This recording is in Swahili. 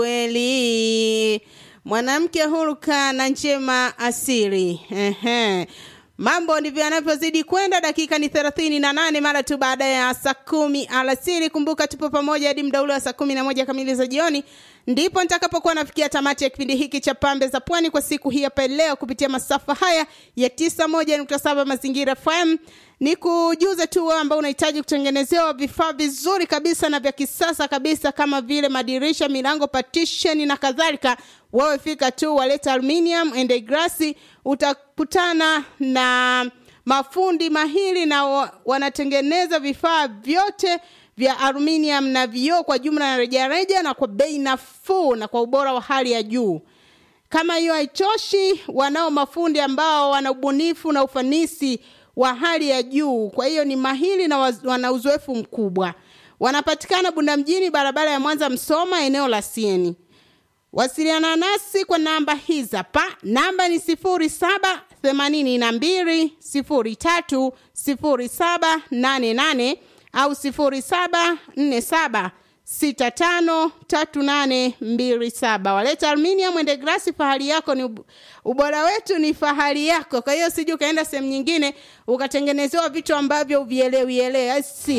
kweli mwanamke huruka na njema asiri Ehe. mambo ndivyo yanavyozidi kwenda dakika ni thelathini na nane mara tu baada ya saa kumi alasiri kumbuka tupo pamoja hadi mda ule wa saa kumi na moja kamili za jioni ndipo nitakapokuwa nafikia tamati ya kipindi hiki cha pambe za pwani kwa siku hii hapa leo kupitia masafa haya ya tisa moja nukta saba mazingira fm ni kujuze tu wewe ambao unahitaji kutengenezewa vifaa vizuri kabisa na vya kisasa kabisa kama vile madirisha milango partition na kadhalika wewe fika tu waleta aluminium and glass utakutana na mafundi mahiri na wa, wanatengeneza vifaa vyote vya aluminium na vioo kwa jumla na rejareja na kwa bei nafuu na kwa ubora wa hali ya juu kama hiyo haitoshi wanao mafundi ambao wana ubunifu na ufanisi wa hali ya juu kwa hiyo ni mahili na waz, wana uzoefu mkubwa wanapatikana bunda mjini barabara ya mwanza msoma eneo la sieni wasiliana nasi kwa namba hizi hapa namba ni sifuri saba themanini na mbili sifuri tatu sifuri saba nane nane au sifuri saba nne saba sita tano tatu nane mbili saba waleta aluminium ende grasi fahari yako ni ub- ubora wetu ni fahari yako kwa hiyo siji ukaenda sehemu nyingine ukatengenezewa vitu ambavyo uvielewielewe si